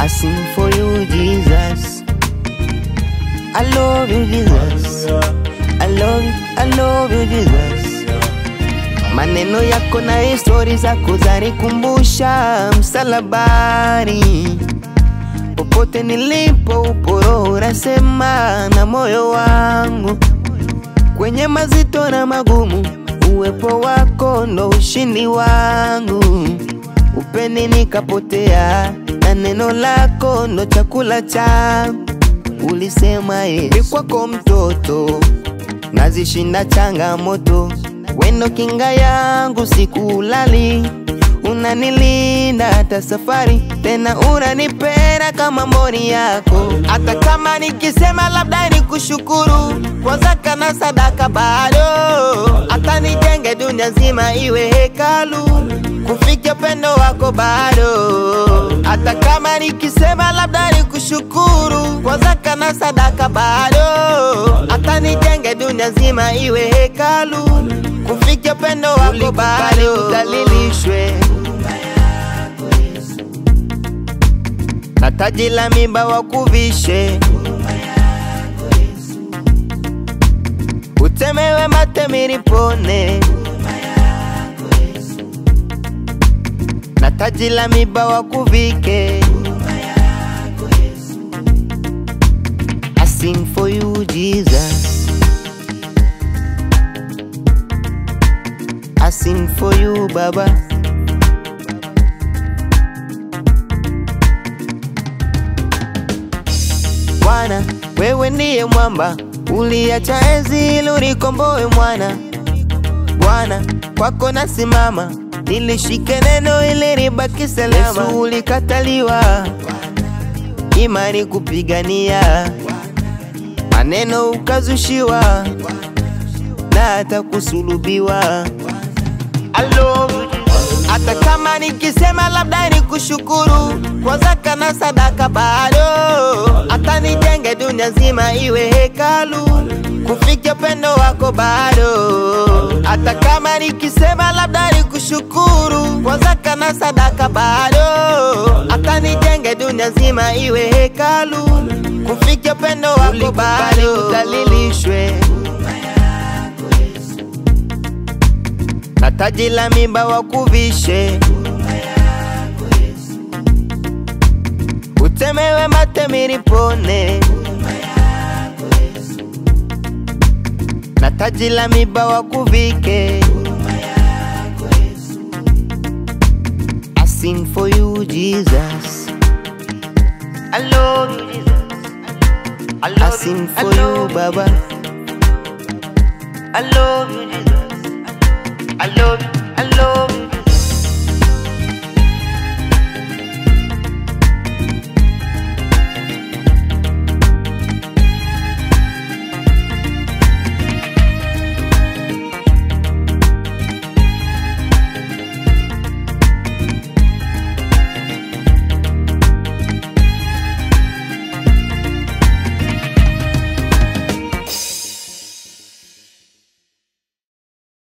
sing for you, Jesus. I love you, Jesus. I love you, I love you, Jesus. Maneno yako na histori zako zanikumbusha msalabani. Popote nilipo upo roho unasema na moyo wangu, kwenye mazito na magumu, uwepo wako ndo ushindi wangu. Upeni nikapotea na neno lako ndo chakula changu. Ulisema Yesu, kwako mtoto nazishinda changamoto, wendo kinga yangu sikulali, unanilinda hata safari, tena unanipenda kama mboni yako. Hata kama nikisema labda nikushukuru kwa zaka na sadaka, bado hata nijenge dunia nzima iwe hekalu, kufikia upendo wako bado. Hata kama nikisema labda nikushukuru kwa zaka na sadaka, bado hata nijenge dunia nzima iwe hekalu, kufikia upendo wako bado. Udhalilishwe na taji la miba wakuvishe, utemewe mate miripone na taji la miba wakuvike. I sing for you, Jesus. I sing for you, Baba. Bwana, wewe ndiye mwamba, uliacha enzi ili unikomboe mwana. Bwana, kwako nasimama, nilishike neno ili nibaki salama. Yesu ulikataliwa, imani kupigania, maneno ukazushiwa, na hata kusulubiwa. I love you, Jesus. Hata kama nikisema labda nikushukuru kwa zaka na sadaka, bado hata nijenge dunia nzima iwe hekalu, kufikia upendo wako bado. Hata kama nikisema labda nikushukuru kwa zaka na sadaka, bado hata nijenge dunia nzima iwe hekalu, kufikia upendo wako bado. Udhalilishwe na taji la miba wakuvishe, utemewe mate miripone na taji la miba wakuvike. I sing for you, Jesus. I love you, Jesus. I, love I sing for you, Baba. I love you, Jesus. I love you, I love you.